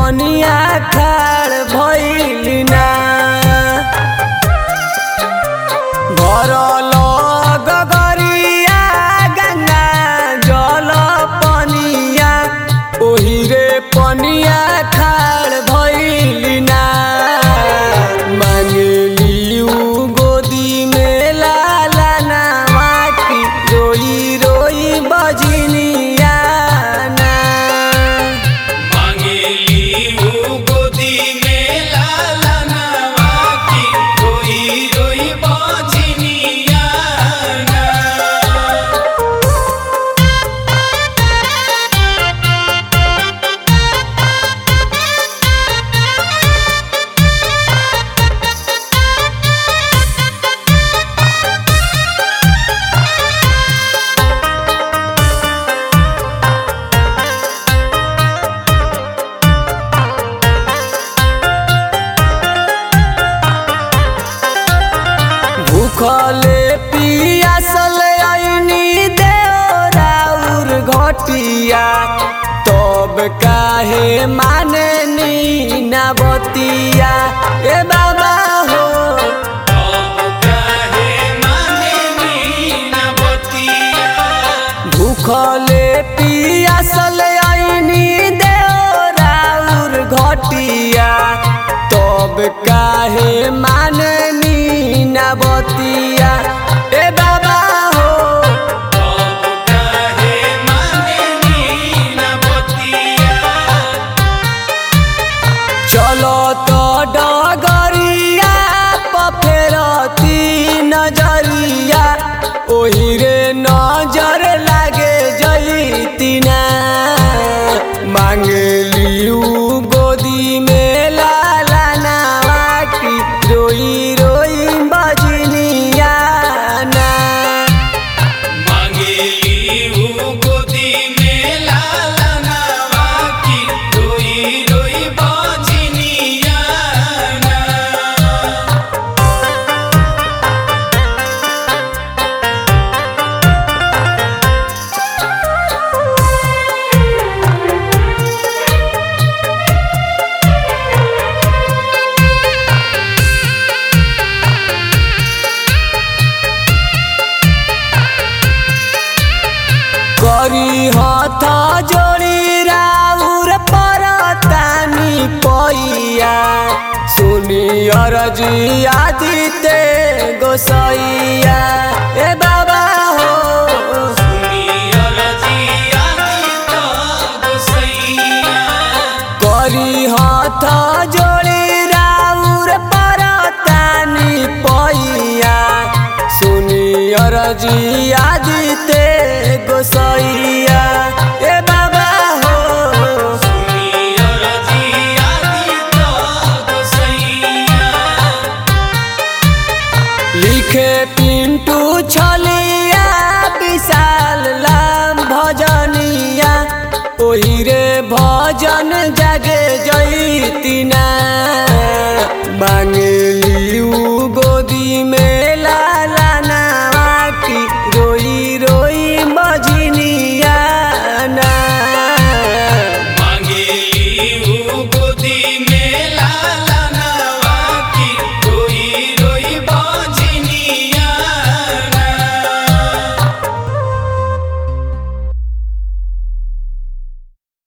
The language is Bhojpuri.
पनिया खाड़ भइलिना भरल गगरिया गंगा जल पनिया ओही रे पनिया खाड़ भइलिना मांगली उ गोदी में लाला नामा की रोई रोई बजनिया ना मांगेली ऊ गोदी में लाला नवा की रोई रोई बाजनिया ना भूखले पियासल आईनी देवराउर घटिया तब काहे माने नी बतिया ए बाबा हो अब काहे माने मीना बतिया भूखले पियासल आईनी देवराउर घटिया तब काहे माने नी बतिया ए बाबा हो अब काहे माने मीना बतिया चलो तो डगरिया पफेरती नजरिया ओही रे नजर लागे जईतिना मांगली उ गोदी में लाला नावा की रोई रोई बजनिया ना मांगेली ऊ गोदी में लाला नवा की रोई रोई बाजनिया ना करी हथ जोड़ी राउर परतानी पैया सुनी अरजी आदिते गोसैया